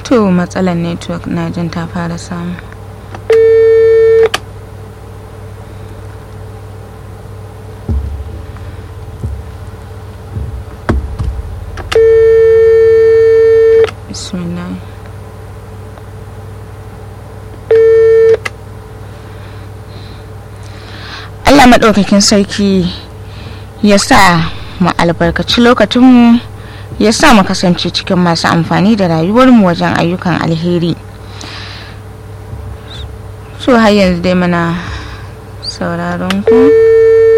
to matsalar network na jin ta fara samu bismillah Allah maɗaukakin sarki ya sa mu albarkaci lokacinmu ya sa mu kasance cikin masu amfani da rayuwarmu wajen ayyukan alheri so har yanzu dai muna sauraron ku